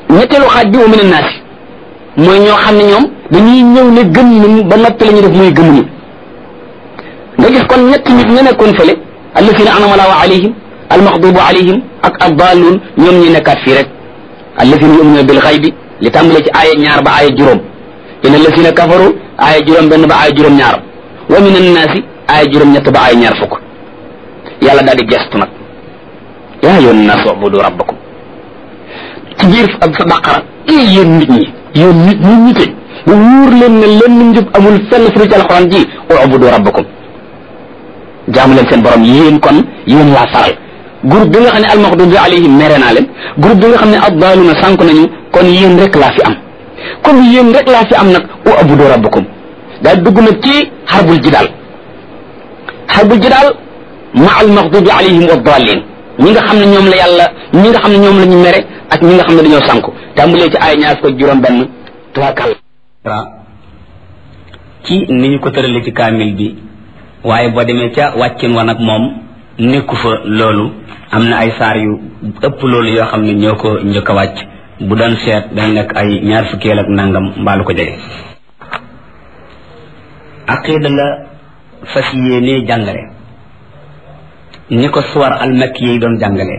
ñetteelu xaaj bi wa min annaasi mooy ñoo xam ne ñoom dañuy ñëw ne gëm nañu ba noppi la ñuy def muy gëmuñu nga gis kon ñetti nit ñu nekkoon fële allazina anama allahu alayhim almaxdubu alayhim ak addaaluun ñoom ñi nekkaat fii rek allazina yuminuna bil xaybi li tàmbalee ci aaya ñaar ba aaya juróom in allazina kafaru aaya juróom benn ba aaya juróom ñaar wa min annaasi aaya juróom ñett ba aaya ñaar fukk yàlla daal di gestu nag yaa ayyuhan naas ubudu rabbakum ci biir ab sa baqara ee yéen nit ñi yéen nit ñi ñite mu wóor leen ne lenn njub amul fenn fu ci alxuraan ji ubudu rabbakum jaamu leen seen borom yéen kon yéen laa faral groupe bi nga xam ne almaxdubi alayhim mere naa leen groupe bi nga xam ne addaaluna sànk nañu kon yéen rek laa fi am comme yéen rek laa fi am nag ubudu rabbakum daal dugg nag ci xarbul jidaal xarbul jidaal ma almaxdubi alayhim wa daalin ñi nga xam ne ñoom la yàlla ñi nga xam ne ñoom la ñu mere ak ñi nga xam ne dañoo sànku tàmbalee ci ay ñaar ko juróom benn tuwaakal ci ni ñu ko tëralee ci kaamil bi waaye boo demee ca wàccin wa nag moom nekku fa loolu am na ay saar yu ëpp loolu yoo xam ne ñoo ko njëkk a wàcc bu doon seet day nekk ay ñaar fukkeel ak nangam mbaalu ko jege aqida la fas yéenee jàngale ni ko suwar almakki yi doon jàngale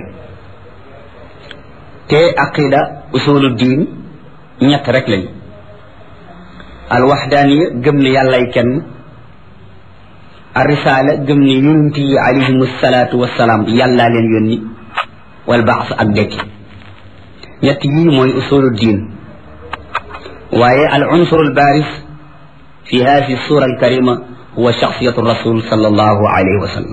te aqida usulu diin ñett rek lañu alwaxdaaniya gëm ne yàllay kenn arrisaala gëm ne yonent yi alayhim salaatu wasalaam yàllaa leen yónni wal baas ak dekki ñett yii mooy usulu diin waaye al unsur al baaris fi hadi sura al karima huwa shaxsiyatu rasul sallallahu alayhi wa sallam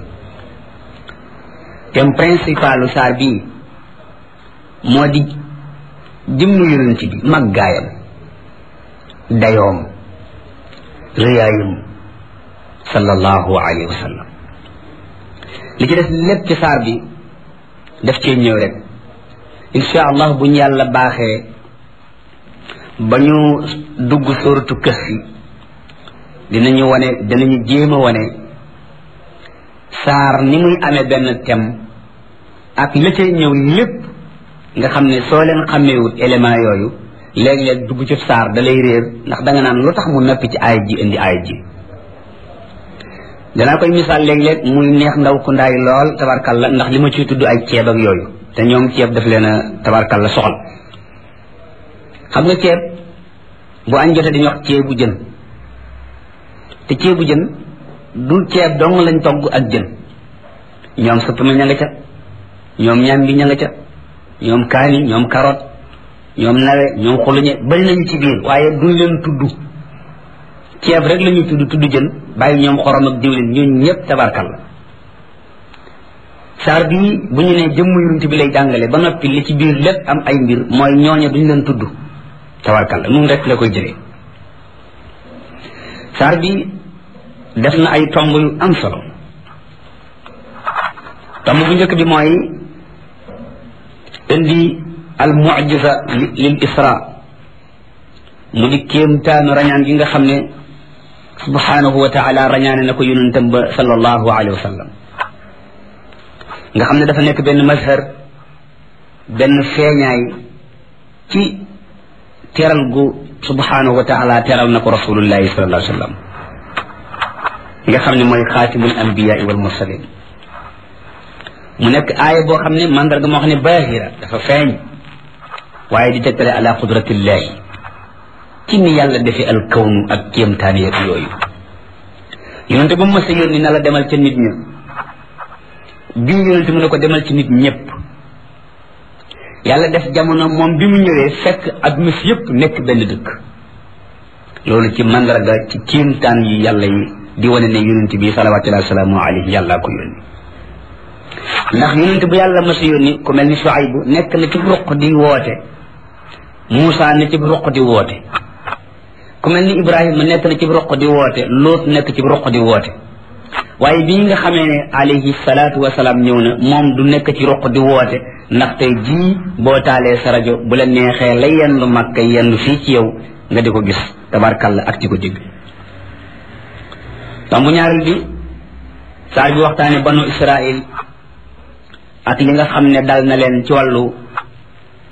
thème principalu saar bii moo di jëmm yonent bi màggaayam dayoom rëyaayam sallallahu alayhi wa sallam li ci des lépp ci saar bi daf cee ñëw rek insha allah bu ñu yàlla baaxee ba ñu dugg sóoratu kës yi dinañu wane dinañu jéem a wane saar ni muy amee benn thème ak la cay ñëw lépp nga xam ne soo leen xàmmeewut élément yooyu léeg-léeg dugg ci saar da lay réer ndax da nga naan lu tax mu noppi ci aay ji indi aay ji danaa koy misaal léeg-léeg muy neex ndaw ku ndaay lool tabarkalla ndax li ma ciy tudd ay ceeb ak yooyu te ñoom ceeb daf leen a tabarkalla soxal xam nga ceeb bu añ jotee dañuy wax ceebu jën te ceebu jën du ceeb dong lañ togg ak jën ñoom suppame ña nga ca ñoom ñambi ña nga ca ñoom kaani ñoom carotte ñoom nawe ñoom xuluñe bari nañu ci biir waaye duñ leen tudd ceeb rek la ñuy tudd tudd jën bàyyi ñoom xorom ak diwlin ñun ñëpp tabarkal la saar bii bu ñu nee jëmm yonent bi lay jàngale ba noppi li ci biir lépp am ay mbir mooy ñooñe duñ leen tudd tabarkal la nun rek la koy jëlee saar bi def na ay tomb yu am solo tomb bu njëkk bi mooy indi al mucjisa lil isra mu di kéemtaanu rañaan gi nga xam ne subhanahu wa taala rañaane na ko yonentam ba sallallahu alayhi wa sallam nga xam ne dafa nekk benn mazhar benn feeñaay ci teral gu subhanahu wa taala teral na ko rasulullahi sallallahu alayhi wa sallam nga xam ne mooy xaatimul anbiyaai wal mursalin mu nekk aaya boo xam ne mandarga moo xam ne baahira dafa feeñ waaye di tegtale ala qudratillahi ci ni yàlla defee al kawnu ak kéemtaan yeeg yooyu yonente ba mu mës a yónni na la demal ca nit ña bii yonente mu ne ko demal ci nit ñëpp yàlla def jamono moom bi mu ñëwee fekk adduna si yëpp nekk benn dëkk loolu ci mandarga ci kéemtaan yi yàlla yi di wane ne yonente bi salawatullahi wasalaamu alayhi yàllaa ko yónni ndax yonente bu yàlla mës a yónni ku mel ni Shuaybu nekk na ci ruq di woote Muusa ne ci ruq di woote ku mel ni Ibrahima nekk na ci ruq di woote Luut nekk ci ruq di woote waaye bii nga xamee ne alayhi salaatu wasalaam ñëw na moom du nekk ci ruq di woote ndax tey jii boo taalee sa rajo bu la neexee la yendu Makka yendu fii ci yow nga di ko gis tabarkalla ak di ko dégg tombu ñaareel bi saar bi waxtaane banu Israil ak li nga xam ne dal na leen ci wàllu